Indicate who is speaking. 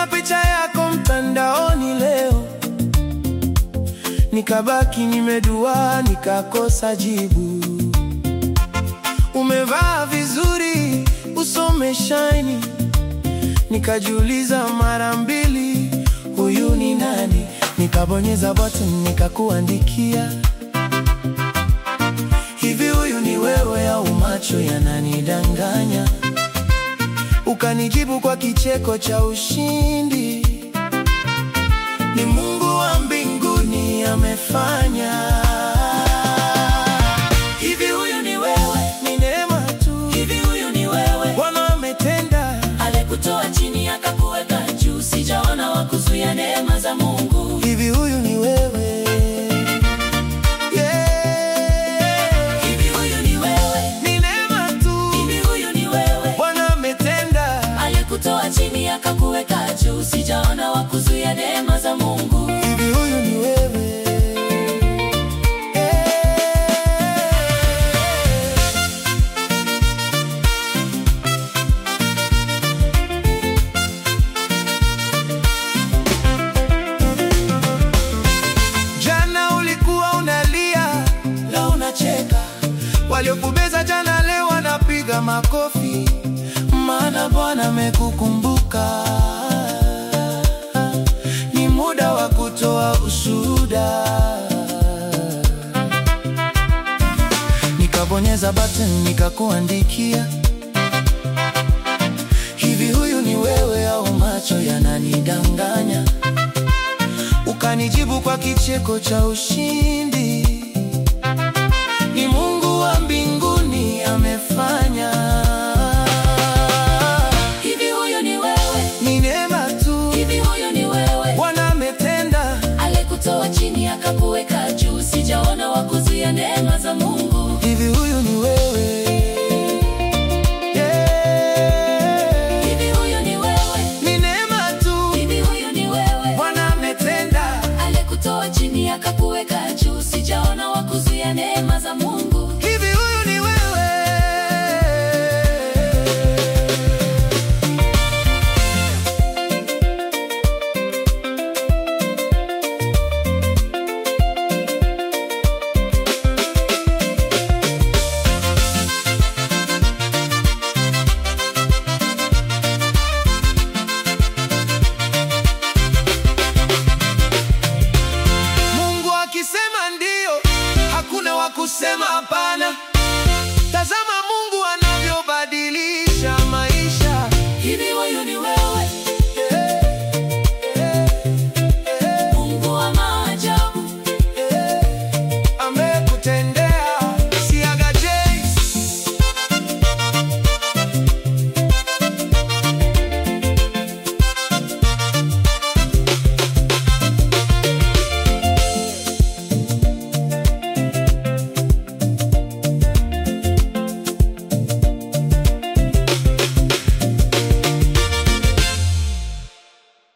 Speaker 1: Niliona picha yako mtandaoni leo, nikabaki nimedua, nikakosa jibu. Umevaa vizuri, uso umeshine, nikajiuliza mara mbili, huyu ni nani? Nikabonyeza button, nikakuandikia hivi, huyu ni wewe au macho yananidanganya? Ukanijibu kwa kicheko cha ushindi, ni Mungu wa mbinguni amefanya. Hivi huyu ni wewe? Ni neema tu.
Speaker 2: Hivi huyu ni wewe
Speaker 1: Bwana ametenda.
Speaker 2: alikutoa chini akakuweka juu, sijaona wa kuzuia neema za Mungu.
Speaker 1: Hivi huyu ni wewe? Yeah.
Speaker 2: Hivi huyu ni wewe,
Speaker 1: Ni neema tu.
Speaker 2: hivi huyu ni wewe
Speaker 1: Bwana ametenda.
Speaker 2: alikutoa chini akakuweka juu, sijaona wa kuzuia neema za Mungu.
Speaker 1: Hivi huyu ni wewe? Yeah. Jana ulikuwa unalia, leo unacheka. Waliokubeza jana leo wanapiga makofi, maana Bwana amekukumbuka. Ni muda wa kutoa ushuhuda. Nikabonyeza button nikakuandikia, hivi huyu ni wewe au macho yananidanganya? Ukanijibu kwa kicheko cha ushindi,